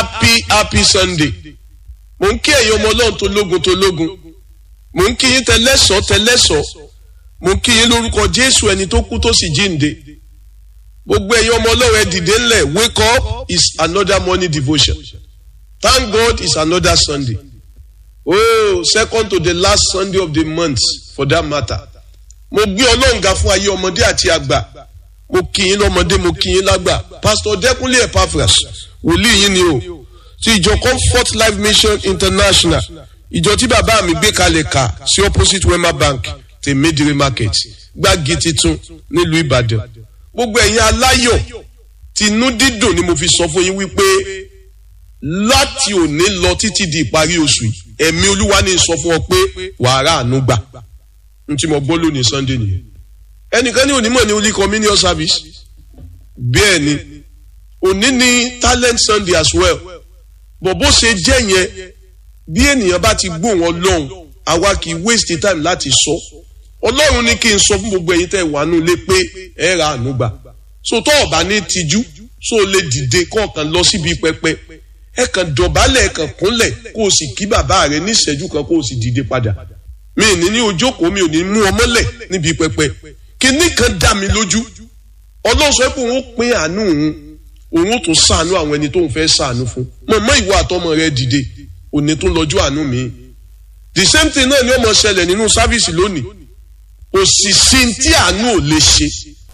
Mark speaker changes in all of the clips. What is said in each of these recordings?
Speaker 1: happy happy sunday mò ń kí ẹ̀yin ọmọ ọlọ́run tó lógun tó lógun mò ń kí yín tẹlẹ́sọ̀ tẹlẹ́sọ̀ mò ń kí yín lórúkọ jésù ẹni tó kú tó sì jíǹde gbogbo ẹ̀yin ọmọ ọlọ́run ẹ dìde ńlẹ̀ wake up is another morning devotion thank god is another sunday oh second to the last sunday of the month for that matter mo gbé ọlọ́run ga fún ayé ọmọdé àti àgbà mo kí yín lọ́mọdé mo kí yín lágbà pastor dẹ́kunlé epaphras wòlíì yín ni o ti ìjọ comfort life mission international ìjọ tí bàbá mi gbé kalẹ̀ kà sí opposite wema bank tèmídìrí market gbági titun nílùú ìbàdàn gbogbo ẹ̀yin aláyọ̀ tinú dídùn ni mo fi sọ fún yín wípé láti òní lọ títí di ìparí oṣù yìí ẹ̀mí olúwa ní sọ fún ọ pé wàhálà àánú gbà n tí mo gbọ́ lónìí sunday nìyẹn ẹnìkan ní onímọ̀ ní holy communion service bẹ́ẹ̀ ni òní ní talent sunday as well bọ̀ bó ṣe jẹ́ yẹn bí ènìyàn bá ti gbóhùn ọlọ́run àwa kì í waste time láti sọ ọlọ́run ní kí n sọ fún gbogbo ẹ̀yin tẹ́ wà nù lé pé ẹ ra àánú gbà so tó ọ̀bá ní tijú so lè dìde kọ̀ọ̀kan lọ síbi pẹpẹ ẹ kàn dọ̀bálẹ̀ ẹ kàn kúnlẹ̀ kó o sì kí bàbá rẹ ní ìṣẹ́jú kan kó o sì dìde padà mi ní ní ojókòó mi ò ní mú ọmọlẹ̀ níbi pẹpẹ kíní kan dá mi lójú ọlọ́run sọ pé òun pín àánú òun òun tún sàánú àwọn ẹni tó ń fẹ́ sàánú fún mọ̀mọ́ ìwọ àtọmọ rẹ dìde òní tó lọ́jọ́ àánú mi the same thing náà ni ó mọ̀ ṣẹlẹ̀ nínú sáfíìsì lónìí òṣìṣẹ́ tí àánú ò lè ṣe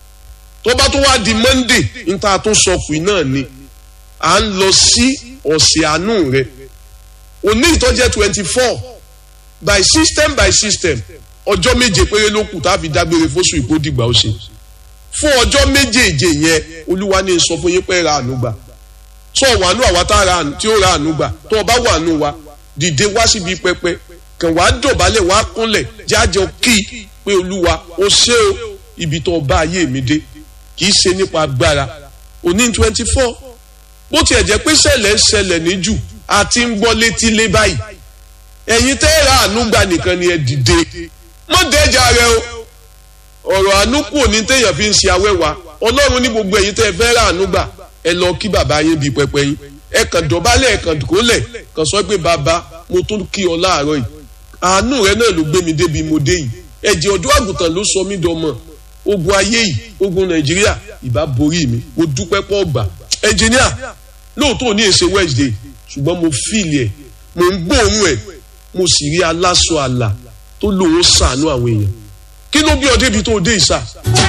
Speaker 1: tó bá tó wá di monday níta tó sọ fún náà ni à ń lọ sí ọ̀sẹ̀ àánú rẹ òní ìtọ́jẹ́ twenty four by system by system ọjọ́ méje péré ló kù tá a fi dágbére fóṣù ìpó dìgbà ó ṣe fún ọjọ́ méjèèje yẹn olúwa ní sọ fún yín pé ra àánú gbà sọ wàánú àwa tá tí ó ra àánú gbà tó o bá wàánú wa dìde wá síbi pẹpẹ kàn wá dọ̀bálẹ̀ wá kúnlẹ̀ jájọ kí pé olúwa ó ṣe o ibi tó bá ayé mi dé kì í ṣe nípa agbára òní twenty four bó tiẹ̀ jẹ́ pé ṣẹlẹ̀ ń ṣẹlẹ̀ ní jù àti ń gbọ́ létí lé báyìí ẹ̀yin tẹ́ ra àánú gbà nìkan ni ẹ dìde mọ́ dẹ́jà rẹ o ọ̀rọ̀ àánú kù ní téèyàn fi ń ṣe awẹ́wà ọlọ́run ní gbogbo ẹ̀yin tẹ́ ẹ fẹ́ ra àánú gbà ẹ lọ kí bàbá yín bíi pẹpẹ yín ẹ kàn dọ̀bálẹ̀ ẹ kàn kólẹ̀ kàn sọ pé bàbá mo tún kí ọ láàárọ̀ yìí àánú rẹ náà ló gbé mi débi mo dé yìí ẹ̀jẹ̀ ọ̀dọ́ àgùntàn ló sọ mí dọmọ ogun ayé yìí ogun nàìjíríà ìbá borí mi mo dúpẹ́ pọ̀ gbà ẹnjìníà lóòótọ́ ní èsè wednesday ṣùgbọ́n mo fíìlì ẹ̀ mo ń gbóòórùn ẹ̀ mo sì rí aláṣọ àlà tó lòun sàánú àwọn èèyàn kí ló bí ọ débi tó dé ìsà.